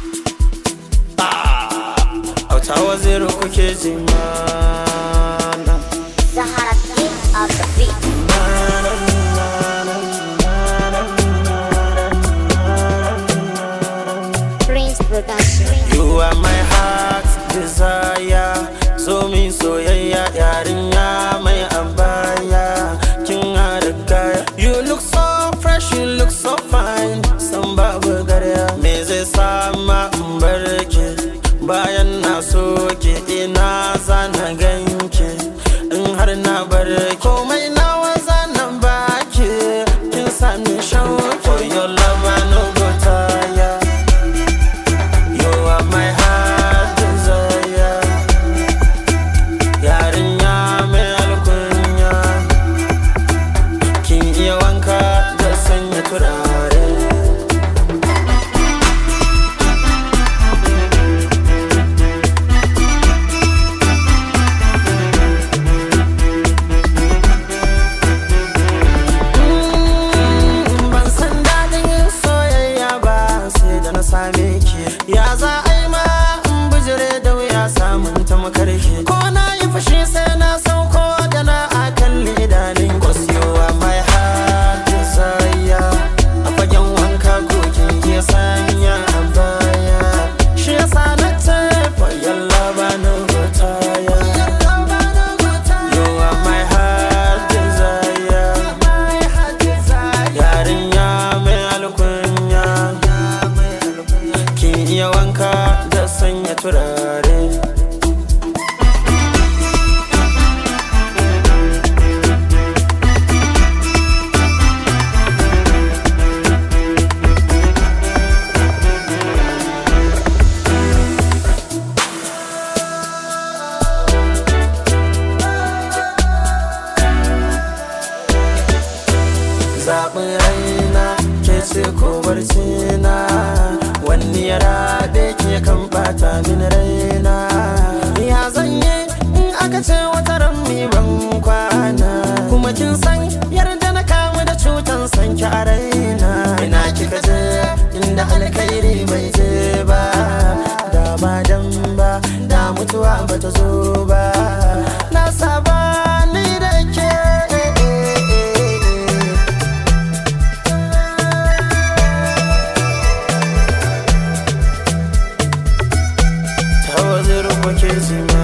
auta waziri kuke ji mana Zahara King of the beat. Prince Production. You are my heart's desire So min soyayya yarinya mai abaya Kin hada kaya You look so fresh, you look so fine San babu garya Me zai sama in barke Bayan na soke ina zana ganke In har na barke Komai nawa zana baki Kin sani shauke For your love I no go tire You are my heart desire Yarinya mai alkunya Kin iya wanka da sanya turare Mm, Ban san daɗin yin soyayya ba sai da na same ki Ya za a yi ma in bijire da wuya samun ta makarki Ko na yi fushi sai na sauko da na akan idanun Cause you are my heart desire A fagen wanka kokin ke sanya a baya Shi yasa na ce for your love I no go tire You are my heart desire Yarinya mai alkunya Kin iya wanka da sanya turare zaɓin raina ke ce ko barcina wani ya rabe ke kan ɓata min raina ya zanye in aka ce wata ran mi ban kwana kuma kin san yarda na kamu da cutan sanki a raina ina kika je inda alkhairi bai je ba da ba dan ba da mutuwa bata zo ba na saba ni da ke ta wazir kuke zima